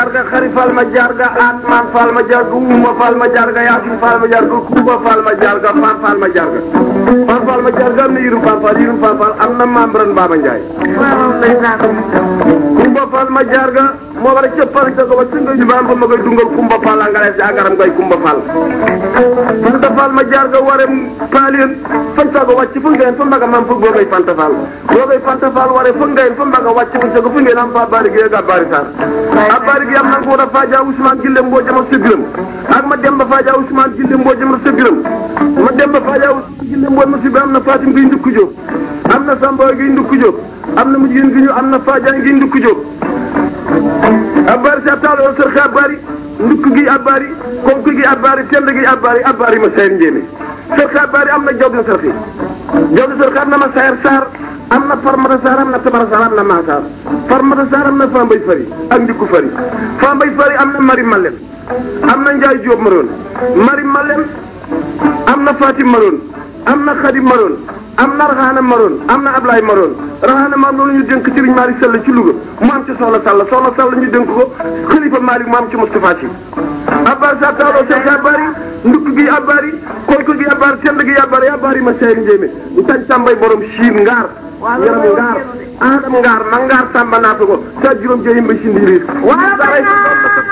jarga xari fal ma jarga atman fal ma jarga uma fal ma jarga yasin fal ma jarga kuba fal ma jarga fan fal ma jarga fan fal ma jarga am na yirum fan fal yirum fan fal am na membran Baba Ndiaye kumba fal ma jarga moo war a cëppal sa ko ba tunga ñu bam ba ma koy dungal kumba fal a ngale sa agaram koy kumba fal fanta fal ma jarga ware paalien fan sa ko wàcc fu ngeen fa mbaga mam fu boogay fanta fal boogay fanta fal ware fu ngeen fa mbaga wàcc fu sa ko fu ngeen am fa bari gi ga bari sar a bari gi am na ko da faja Ousmane Gille mboo jama sebiram ak ma demba faja Ousmane Gille mboo jama sebiram ma demba faja Ousmane Gille mboo ma sebiram am na Fatim gi ndukku jóg am na Samba gi ndukku jóg am na mujjin gi ñu am na Fadiane gi ndukku jóg abari sa taalo sër xe abari ndukk gi abari konk gi abari tend gi abari abari ma sayar njéeme sër xe abari am na job na sër xe job na sër xe am na ma sayar saar am na farmata saar am na tabara saar am na maasaar farmata saar am na fambay fari ak ndikku fari fambay fari am na mari malem am na njaay jóob maroon mari malem am na fatim maroon am na xadim maroon am na raxaana maroon am na ablaay maroon raxaana maam loolu ñu dénk Serigne Malick Sall ci Louga mu am ci soxna Sall soxna Sall ñu dénk ko xalifa Malick mu am ci Moustapha Sy abbar sa taaloo sek abari ndukk gi abari konk gi abari tend gi abari abari ma sayri njéemé ñu tañ tàmbay borom siin ngaar yaram ngaar aadam ngaar ma ngaar tàmba naata ko sa juróom jeyim ba si ndiiriir